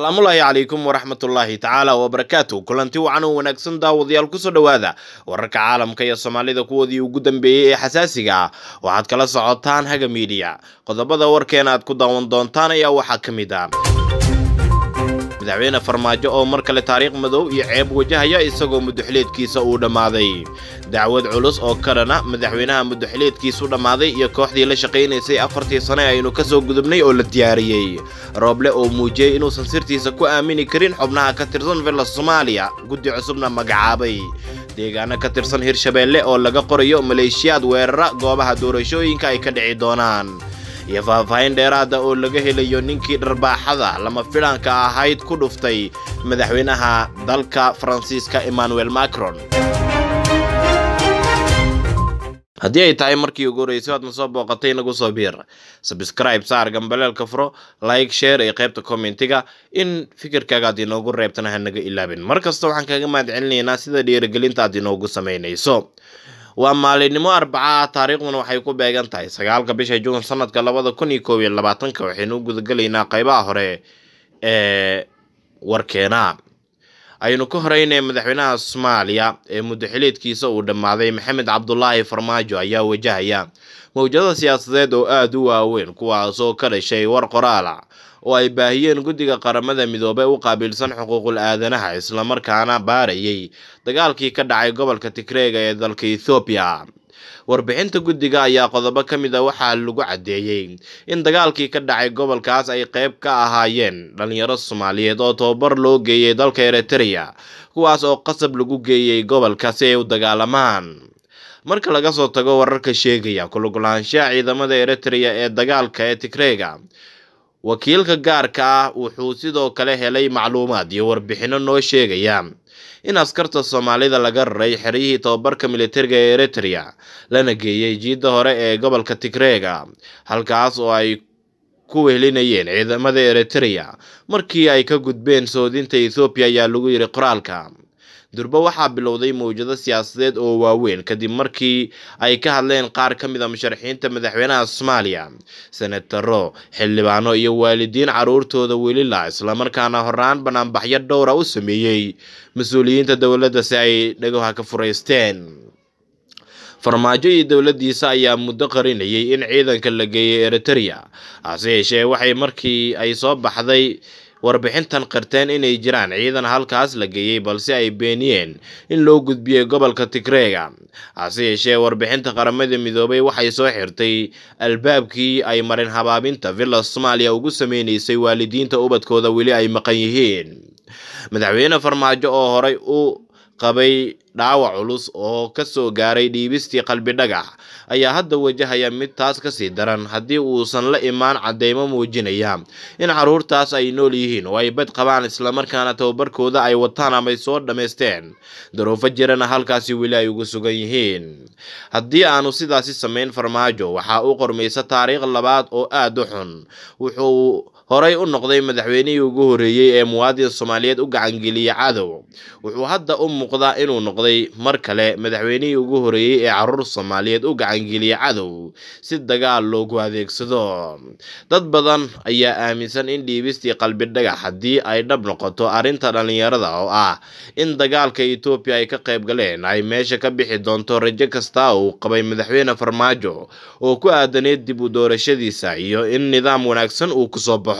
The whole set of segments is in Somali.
asalaamullaahi calaykum waraxmatullaahi tacaala wabarakaatu kulanti wacan oo wanaagsan daawadayaal kusoo dhowaada wararka caalamka iyo soomaalida kuwoodii ugu dambeeyey ee xasaasiga ah waxaad kala socotaan haga miidiya qodobada warkeena aad ku daawan doontaan ayaa waxaa ka mid ah madaxweyne farmaajo oo mar kale taariikh madow iyo ceeb wajahaya isagoo mudaxleedkiisa uu dhammaaday dacwad culus oo kalena madaxweynaha mudaxleedkiisu dhammaaday iyo kooxdii la shaqaynaysay afartii sane aynu ka soo gudubnay oo la diyaariyey rooble oo muujiyey inuusan sirtiisa ku aamini karin xubnaha ka tirsan villa soomaaliya guddi cusubna magacaabay deegaano ka tirsan hirshabeelle oo laga qorayo maleeshiyaad weerara goobaha doorashooyinka ay ka dhici doonaan iyo faahfaahin dheeraada oo laga helayo ninkii dharbaaxada lama filaanka ahayd ku dhuftay madaxweynaha dalka faransiiska emmanuel macron haddii ay tahay markii ugu horreysay aad na soo booqatay nagu soo biir sabscribe saar gambaleelka furo like share iyo qaybta commentiga in fikirkaaga aad inoogu reebtana ha naga ilaabin mar kasta waxaan kaga mahad celinaynaa sida dhiirigelinta aad inoogu samaynayso waa maalinimo arbaca ah taariikhduna waxay ku beegan tahay sagaalka bisha juun sanadka labada kun iyo koob iyo labaatanka waxaynu u gudagelaynaa qaybaha hore ee warkeena aynu ka horeynay madaxweynaha soomaaliya ee mudaxiliedkiisa uu dhammaaday maxamed cabdulaahi farmaajo ayaa wajahaya mawjado siyaasadeed oo aada u waaweyn kuwaasoo ka dhashay war qoraala oo ay baahiyeen guddiga qaramada midoobey u qaabilsan xuquuqul aadanaha islamarkaana baarayay dagaalkii ka dhacay gobolka tigreega ee dalka ethoobiya warbixinta guddiga ayaa qodobo ka mid a waxaa lagu caddeeyey in dagaalkii ka dhacay gobolkaas ay qayb ka ahaayeen dhalinyaro soomaaliyeed oo tababar loo geeyey dalka eritrea kuwaas oo qasab lagu geeyey gobolka si ay u dagaalamaan marka laga soo tago wararka sheegaya kulugulaanshaha ciidamada eritrea ee dagaalka ee tigreega wakiilka gaarka ah wuxuu sidoo kale helay macluumaad iyo warbixinno noo sheegaya in askarta soomaalida laga raray xeryihii tababarka militariga ee eritrea lana geeyey jiidda hore ee gobolka tigreega halkaas oo ay ku wehelinayeen ciidamada eritrea markii ay ka gudbeen soodinta ethoobiya ayaa lagu yidhi qoraalka durba waxaa bilowday mawjado siyaasadeed oo waaweyn kadib markii ay ka hadleen qaar ka mid a musharaxiinta madaxweynaha soomaaliya senataro xildhibaano iyo waalidiin caruurtooda welila islamarkaana horaan banaanbaxyo dhowra u sameeyey mas-uuliyiinta dowladda si ay dhagaha ka furaysteen farmaajo iyo dowladdiisa ayaa muddo qarinayay in ciidanka la geeyey eritrea hase yeeshee waxay markii ay soo baxday warbixintan qirteen inay jiraan ciidan halkaas la geeyey balse ay beeniyeen in loo gudbiyey gobolka tigreega hase yeeshee warbixinta qaramada midoobay waxay soo xirtay albaabkii ay marin habaabinta villa soomaaliya ugu sameynaysay waalidiinta ubadkooda weli ay maqan yihiin madaxweyne farmaajo oo horay u qabay dhaawac culus oo ka soo gaaray dhiibistii qalbi dhagax ayaa hadda wajahaya mid taas kasii daran haddii uusan la imaan cadeymo muujinaya in caruurtaas ay nool yihiin oo ay bad qabaan islamarkaana tababarkooda ay wataan amay soo dhammaysteen daruufo jirana halkaasi weli ay ugu sugan yihiin haddii aanu sidaasi samayn farmaajo waxaa u qormaysa taariikh labaad oo aada u xun wuxuu horay u noqday madaxweynihii ugu horreeyey ee muwaadin soomaaliyeed u gacangeliyey cadow wuxuu hadda u muuqdaa inuu noqday mar kale madaxweynihii ugu horreeyey ee caruur soomaaliyeed u gacangeliyey cadow si dagaal loogu adeegsado dad badan ayaa aaminsan in dhiibistii qalbi dhagax haddii ay dhab noqoto arrinta dhallinyarada oo ah in dagaalka etoobiya ay ka qayb galeen ay meesha ka bixi doonto rajo kasta uu qabay madaxweyne farmaajo oo ku aadaneed dib u doorashadiisa iyo in nidaam wanaagsan uu kusoo baxo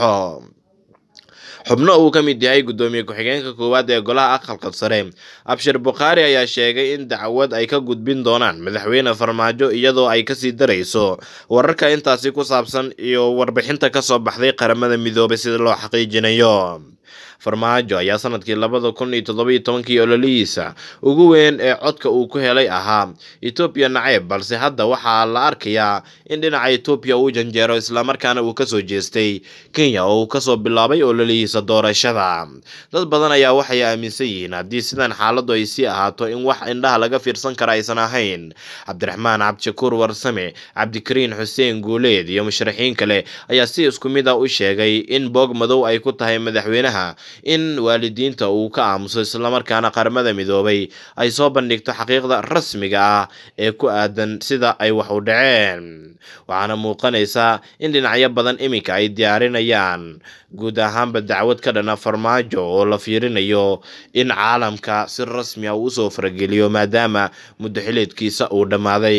xubno uu ka mid yahay guddoomiye ku-xigeenka koowaad ee golaha aqalka sare abshir bukhaari ayaa sheegay in dacwad ay ka gudbin doonaan madaxweyne farmaajo iyadoo ay kasii darayso wararka intaasi ku saabsan iyo warbixinta kasoo baxday qaramada midoobay sida loo xaqiijinayo farmaajo ayaa sanadkii labada kun iyo toddoba iyo tobankii ololihiisa ugu weyn ee codka uu ku helay ahaa etoobiya naceyb balse hadda waxaa la arkayaa in dhinaca etoobiya uu janjeero islamarkaana uu kasoo jeestay kenya oo uu kasoo bilaabay ololihiisa doorashada dad badan ayaa waxay aaminsan yihiin haddii sidan xaaladu ay sii ahaato in wax indhaha laga fiirsan kara aysan ahayn cabdiraxmaan cabdishakuur warsame cabdikariin xuseen guuleed iyo musharaxiin kale ayaa si isku mid a u sheegay in boog madow ay ku tahay madaxweynaha in waalidiinta uu ka aamuso islamarkaana qaramada midoobay ay soo bandhigto xaqiiqda rasmiga ah ee ku aadan sida ay wax u dhaceen waxaana muuqanaysaa in dhinacyo badan iminka ay diyaarinayaan guud ahaanba dacwad ka dhana farmaajo oo la fiirinayo in caalamka si rasmi ah uu usoo farageliyo maadaama muddo xileedkiisa uu dhammaaday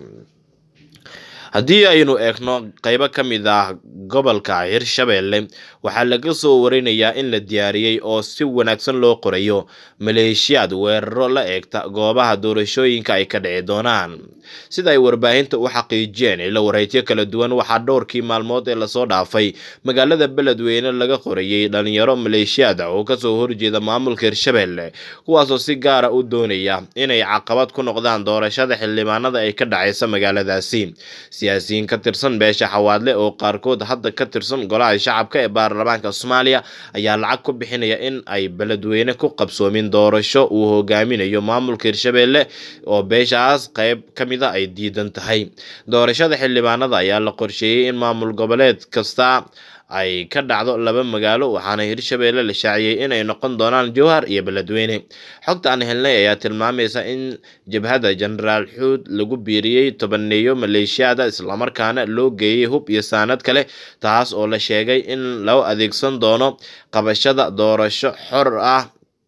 haddii aynu eegno qeybo ka mid ah gobolka hirshabelle waxaa laga soo warinayaa in la diyaariyey oo si wanaagsan loo qorayo maleeshiyaad weeraro la eegta goobaha doorashooyinka ay ka dhici doonaan sida ay warbaahinta u xaqiijiyeen ila wareegyo kala duwan waxaa dhowrkii maalmood ee lasoo dhaafay magaalada beledweyne laga qorayey dhalinyaro maleeshiyaad oo kasoo horjeeda maamulka hirshabelle kuwaasoo si gaara u doonaya inay caqabad ku noqdaan doorashada xildhibaanada ay ka dhacaysa magaaladaasi siyaasiyiin ka tirsan beesha xawaadle oo qaarkood hadda ka tirsan golaha shacabka ee baarlamaanka soomaaliya ayaa lacag ku bixinaya in ay beledweyne ku qabsoomin doorasho uu hogaaminayo maamulka hirshabelle oo beeshaas qeyb ka mid a ay diidan tahay doorashada xildhibaanada ayaa la qorsheeyey in maamul goboleed kasta ay ka dhacdo laba magaalo waxaana hirshabelle la shaaciyey inay noqon doonaan jowhar iyo beledweyne xogta aan helnay ayaa tilmaamaysa in jabhadda jenaraal xuud lagu biiriyey tobaneeyo maleeshiyaada islamarkaana loo geeyey hub iyo saanad kale taas oo la sheegay in loo adeegsan doono qabashada doorasho xor ah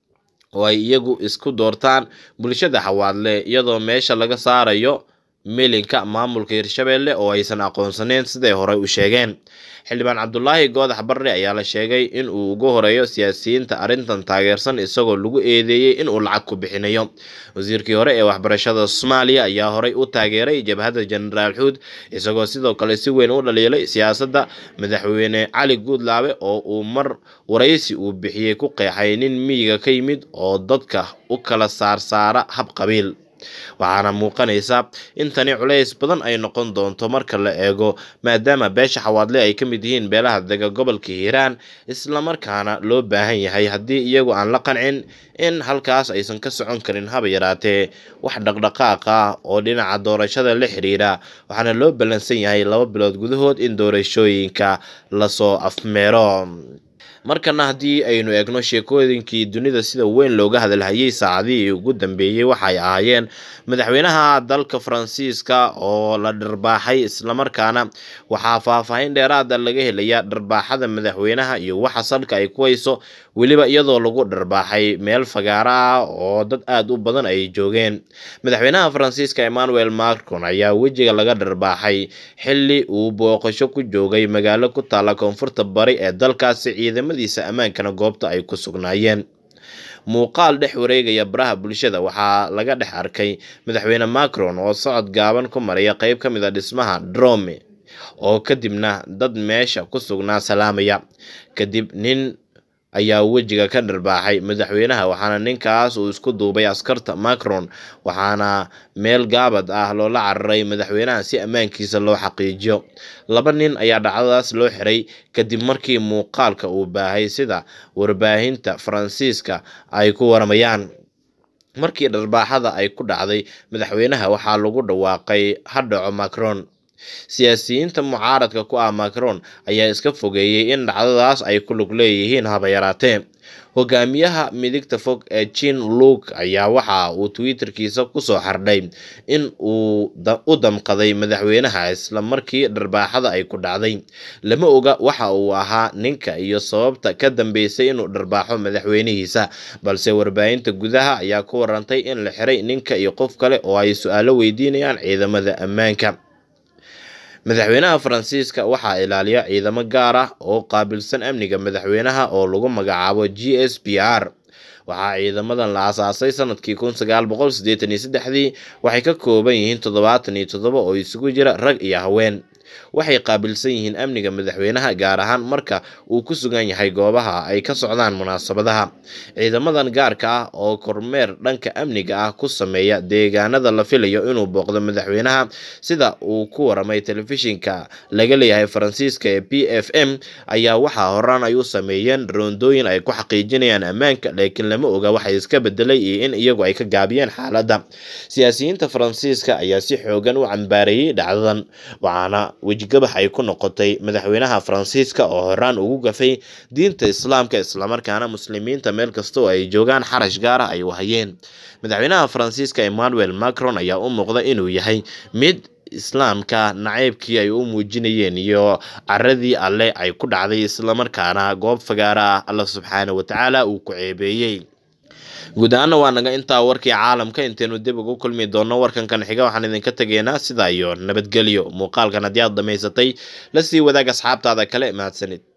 oo ay iyagu isku doortaan bulshada xawaadle iyadoo meesha laga saarayo milinka maamulka hirshabelle oo aysan aqoonsaneyn siday horey u sheegeen xildhibaan cabdulaahi goodax barre ayaa la sheegay in uu ugu horeeyo siyaasiyiinta arrintan taageersan isagoo lagu eedeeyey in uu lacag ku bixinayo wasiirkii hore ee waxbarashada soomaaliya ayaa horey u taageeray jabhadda jenaraal xuud isagoo sidoo kale si weyn u dhaliilay siyaasadda madaxweyne cali guudlaabe oo uu mar waraysi uu bixiyey ku qeexay nin miyiga ka yimid oo dadka u kala saarsaara hab qabiil waxaana muuqanaysa in tani culays badan ay noqon doonto marka la eego maadaama beesha xawaadle ay ka mid yihiin beelaha dega gobolka hiiraan islamarkaana loo baahan yahay haddii iyagu aan la qancin in halkaas aysan ka socon karin haba yaraatee wax dhaqdhaqaaq ah oo dhinaca doorashada la xiriira waxaana loo ballansan yahay laba bilood gudahood in doorashooyinka lasoo afmeero markana haddii aynu eegno sheekooyinkii dunida sida weyn looga hadalhayay saacadihii ugu dambeeyey waxay ahaayeen madaxweynaha dalka faransiiska oo la dharbaaxay islamarkaana waxaa faahfaahin dheeraada laga helaya dharbaaxada madaxweynaha iyo waxa salka ay ku hayso weliba iyadoo lagu dharbaaxay meel fagaara ah oo dad aada u badan ay joogeen madaxweynaha faransiiska emmanuel macron ayaa wejiga laga dharbaaxay xili uu booqasho ku joogay magaalo ku taalla koonfurta bari ee dalkaasi ciidamadiisa ammaankana goobta ay ku sugnaayeen muuqaal dhex wareegaya baraha bulshada waxaa laga dhex arkay madaxweyne macron oo socod gaaban ku maraya qeyb ka mid a dhismaha drome oo kadibna dad meesha ku sugnaa salaamaya kadib nin ayaa wejiga ka dharbaaxay madaxweynaha waxaana ninkaas uu isku duubay askarta macron waxaana meel gaabad ah loola cararay madaxweynaha si ammaankiisa loo xaqiijiyo laba nin ayaa dhacdadaas loo xiray kadib markii muuqaalka uu baahay sida warbaahinta faransiiska ay ku waramayaan markii dharbaaxada ay ku dhacday madaxweynaha waxaa lagu dhawaaqay ha dhaco macron siyaasiyiinta mucaaradka ku ah macron ayaa iska fogeeyey in dhacdadaas ay ku lug leeyihiin haba yaraatee hogaamiyaha midigta fog ee jean luuk ayaa waxa uu twitterkiisa kusoo xardhay in uu u damqaday madaxweynaha isla markii dharbaaxada ay ku dhacday lama oga waxa uu ahaa ninka iyo sababta ka dambeysay inuu dharbaaxo madaxweynihiisa balse warbaahinta gudaha ayaa ku warantay in la xiray ninka iyo qof kale oo ay su-aalo weydiinayaan ciidamada ammaanka madaxweynaha faransiiska waxaa ilaaliya ciidamo gaar ah oo qaabilsan amniga madaxweynaha oo lagu magacaabo g s p r waxaa ciidamadan la aasaasay sanadkii kun sagaal boqol siddeetan iyo saddexdii waxay ka kooban yihiin toddobaatan iyo toddoba oo isugu jira rag iyo haween waxay qaabilsan yihiin amniga madaxweynaha gaar ahaan marka uu ku sugan yahay goobaha ay ka socdaan munaasabadaha ciidamadan gaarka ah oo kormeer dhanka amniga ah ku sameeya deegaanada la filayo inuu booqdo madaxweynaha sida uu ku waramay telefishinka laga leeyahay faransiiska ee p f m ayaa waxaa horaan ay u sameeyeen roondooyin ay ku xaqiijinayaan ammaanka laakiin lama oga waxay iska bedelay iyo in iyagu ay ka gaabiyeen xaaladda siyaasiyiinta faransiiska ayaa si xoogan u cambaareeyey dhacdadan waxaana wejigabax ay ku noqotay madaxweynaha faransiiska oo horaan ugu gafay diinta islaamka islamarkaana muslimiinta meel kasta oo ay joogaan xarash gaara ay u hayeen madaxweynaha faransiiska emmanuel macron ayaa u muuqda inuu yahay mid islaamka naceybkii ay u muujinayeen iyo caradii alle ay ku dhacday islamarkaana goob fagaara ah alla subxaana watacaala uu ku ceebeeyey guud ahaana waa naga intaa warkii caalamka intaynu dib ugu kulmi doonno warkankan xiga waxaan idinka tegaynaa sidaa iyo nabadgelyo muuqaalkan haddii aad dhammaysatay la sii wadaag asxaabtaada kale mahadsanid